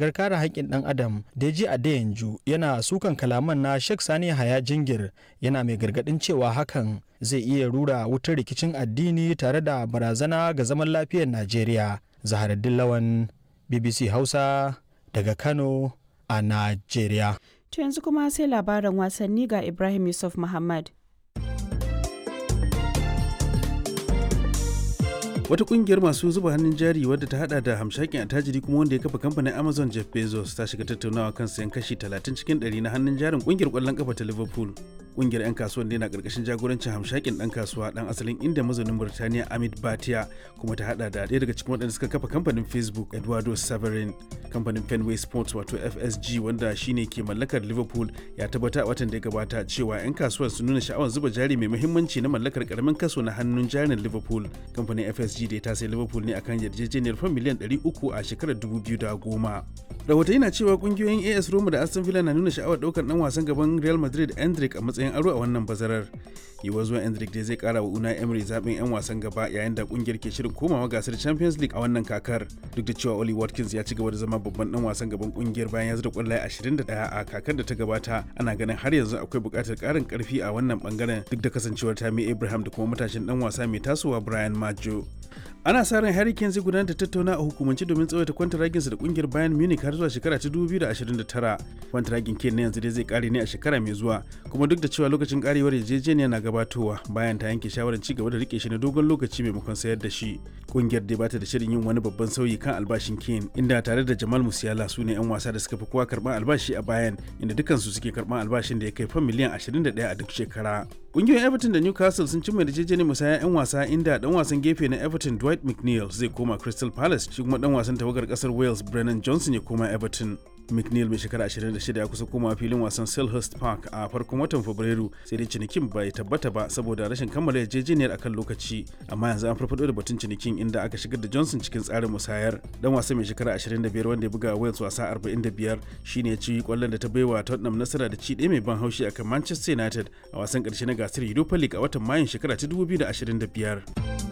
fafutukar kare haƙƙin ɗan adam Deji Adeyanju yana sukan kalaman na Sheikh Sani Haya Jingir yana mai gargaɗin cewa hakan zai iya rura wutar rikicin addini tare da barazana ga zaman lafiyar Najeriya. Zaharaddin Lawan BBC Hausa daga Kano a Najeriya. To yanzu kuma sai labaran wasanni ga Ibrahim Yusuf Muhammad. wata kungiyar masu zuba hannun jari wadda ta hada da hamshakin attajiri kuma wanda ya kafa kamfanin amazon jeff bezos ta shiga tattaunawa kan sayan kashi 30 cikin 100 na hannun jarin kungiyar kwallon kafa ta liverpool kungiyar 'yan kasuwan ne na karkashin jagorancin hamshakin dan kasuwa dan asalin inda mazaunin burtaniya amit batia kuma ta hada da ɗaya daga cikin waɗanda suka kafa kamfanin facebook eduardo severin kamfanin fenway sports wato fsg wanda shine ke mallakar liverpool ya tabbata a watan da ya gabata cewa 'yan kasuwar sun nuna sha'awar zuba jari mai muhimmanci na mallakar karamin kaso na hannun jarin liverpool kamfanin fsg da ta sai liverpool ne akan yarjejeniyar fan miliyan 300 a shekarar 2010 rahotanni na cewa kungiyoyin as roma da aston villa na nuna sha'awar daukar dan wasan gaban real madrid endrick a matsayin aro a wannan bazarar yiwuwar zuwa endrick dai zai kara wa unai emery zaben yan wasan gaba yayin da kungiyar ke shirin komawa gasar champions league a wannan kakar duk da cewa oli watkins ya ci gaba da zama babban dan wasan gaban kungiyar bayan ya zura kwallaye 21 a kakar da ta gabata ana ganin har yanzu akwai buƙatar ƙarin ƙarfi a wannan bangaren duk da kasancewar tammy abraham da kuma matashin dan wasa mai tasowa brian majo ana sa ran Harry Kane zai gudanar da tattauna a hukumance domin tsawaita kwantaraginsa da kungiyar Bayern Munich har zuwa shekara ta 2029. Kwantaragin Kane na yanzu dai zai kare ne a shekara mai zuwa, kuma duk da cewa lokacin karewar yarjejeniya na gabatowa bayan ta yanke shawarar ci gaba da rike shi na dogon lokaci maimakon sayar da shi. Kungiyar dai bata da shirin yin wani babban sauyi kan albashin Kane, inda tare da Jamal Musiala su ne 'yan wasa da suka fi kowa karban albashi a Bayern, inda dukansu suke karban albashin da ya kai fan miliyan 21 a duk shekara. Kungiyoyin Everton da Newcastle sun cimma yarjejeniyar musaya 'yan wasa inda dan wasan gefe na Everton Dwight McNeil zai koma Crystal Palace shi kuma dan wasan tawagar kasar Wales Brennan Johnson ya koma Everton. McNeil mai shekara 26 ya kusa koma filin wasan Selhurst Park a farkon watan Fabrairu sai dai cinikin bai tabbata ba saboda rashin kammala yarjejeniyar akan lokaci amma yanzu an farfado da batun cinikin inda aka shigar da Johnson cikin tsarin musayar dan wasa mai shekara 25 wanda ya buga Wales wasa 45 shine ya ci kwallon da ta baiwa Tottenham nasara da ci ɗaya mai ban haushi akan Manchester United a wasan ƙarshe na gasar Europa League a watan Mayun shekara ta 2025.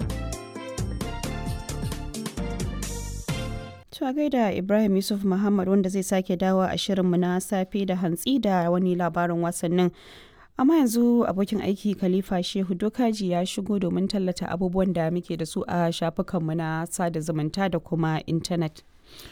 To gaida Ibrahim Yusuf Muhammad wanda zai sake dawo a shirinmu na safe da hantsi da wani labarin wasannin. Amma yanzu abokin aiki Khalifa Shehu Dokaji ya shigo domin tallata abubuwan da muke da su a shafukanmu na sada zumunta da kuma intanet.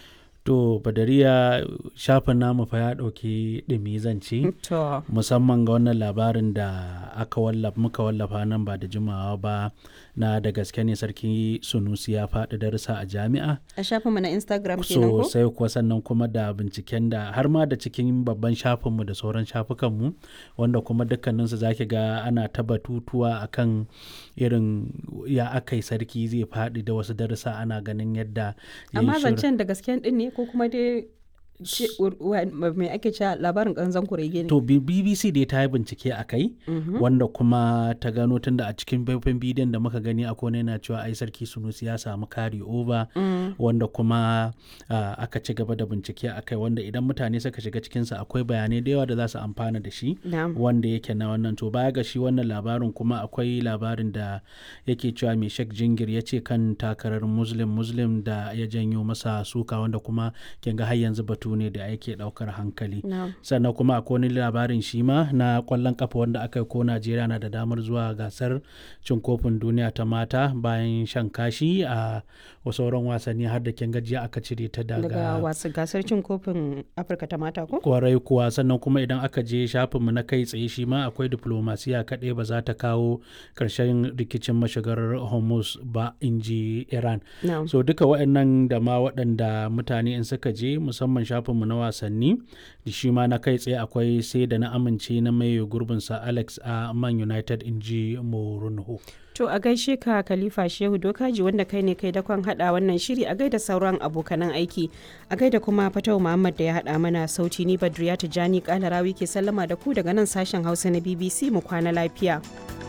To Badariya shafin namu fa ya ɗauki ɗumi zance To, musamman ga wannan labarin da aka wallafa muka wallafa nan ba da jimawa ba na da gaske ne sarki Sunusi ya faɗi darussa a jami'a. a shafinmu na Instagram kenan ko? sosai kuwa sannan kuma da binciken da har ma da cikin babban shafinmu da sauran shafukanmu wanda kuma dukkaninsu za ki ga ana ta batutuwa akan irin ya aka yi sarki zai faɗi da wasu darussa ana ganin yadda ya yi Amma shirin- zancen da gasken din ne ko kuma dai ce- wa- mai ake cewa labarin ƙanzan kurege ne? To B- BBC dai ta yi bincike a kai wanda kuma ta gano tunda a cikin faifan bidiyon da muka gani akwai wani yana cewa ai sarki Sunusi ya samu carry over wanda kuma ah, aka ci gaba da bincike a kai wanda idan mutane suka shiga cikinsa akwai bayanai da yawa da za su amfana da shi Na'am. wanda yake na wannan to baya ga shi wannan labarin kuma akwai labarin da yake cewa mai shek jingir ya ce kan takarar muslim muslim da ya janyo masa suka wanda kuma kin ga har yanzu batu ne da yake daukar hankali Na'am. sannan kuma akwai wani labarin shi ma na kwallon kafa wanda aka yi ko najeriya na da damar zuwa gasar cin kofin duniya ta mata bayan shan kashi a sauran wasanni har da kin gajiya aka cire ta Daga daga wasu gasar cin kofin Afirka ta mata ko? kwarai kuwa sannan kuma idan aka je shafinmu na kai tsaye shi ma akwai diplomasiya kaɗai ba za ta kawo ƙarshen rikicin mashigar hormuz ba in ji iran Na'am. so duka waɗannan da ma waɗanda mutane in suka je musamman shafinmu na wasanni da shi ma na kai tsaye akwai sai da na amince na mai gurbinsa alex a man united in ji morunho To a gaishe ka Khalifa Shehu Dokaji wanda kai ne kai dakon hada wannan shiri a gaida sauran abokanan aiki. A gaida kuma Fatau Muhammad da ya hada mana sauti ni Badriya Tijani Kalarawi ke sallama da ku daga nan sashen Hausa na BBC mu kwana lafiya.